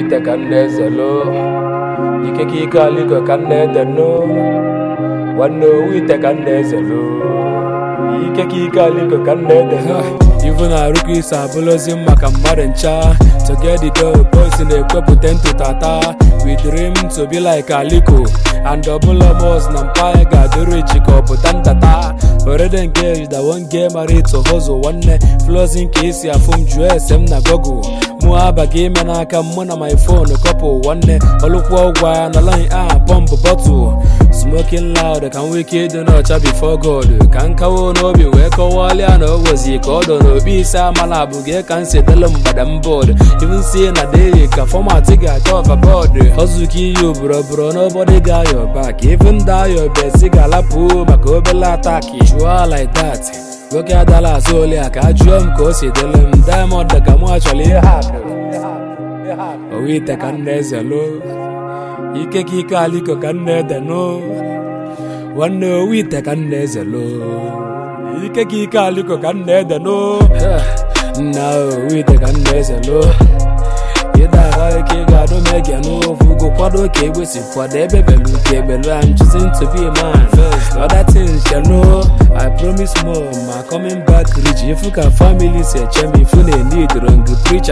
ite ka nna eze lo ikeke ike aliko ka nna ede no nwanne owu ite ka nna eze lo ikeke ike aliko ka nna ede no Even arụkọ isi abụrụzi maka mmadụ ncha to get the dough boys na-ekwepụta ntụtata we dream to be like Aliko and ọbụla boss na mpaghara ga-adịrị ichi ka ọ pụta ntata already engaged I won't get married to hustle nwanne flows nke isi afụ m jụọ ese m na Google mụ abaghị ime n'aka mụ na my phone couple nwanne ọlụkwụ ụgwọ ya na line a pump bottle smoking loud ka m nwee ike ịdị n'ọcha before God ka m kawo n'obi wee kọwalịa na o wezi ka ọ dọ n'obi ise amala abụghị ka m si delu mgbada m bọọdụ even si na dey ka fọmatị ga-acha overboard ọzụka iyi oboroboro nobody ga your back even da your best ga-alapụ maka obele ataki chụọ like that nwoke adala azụ ole a ka a jụọ m ka o si dịlụ m diamond ka mụ achọrọ ihe hapụ owu ite ka nna eze lo ike ka ike aliko ka nna ede no nwanne owu ite ka nna eze lo ike ka ike aliko ka nna ede no nna owu ite ka nna eze lo ịda ahụ ike ị ga-adụ m ege n'ofu go kwado ka egbe si kwado ebe belu ka ebelu I'm choosing to be a man other things you know I promise more ma coming back rich ifu ka family si eche m ifu na need wrong preacher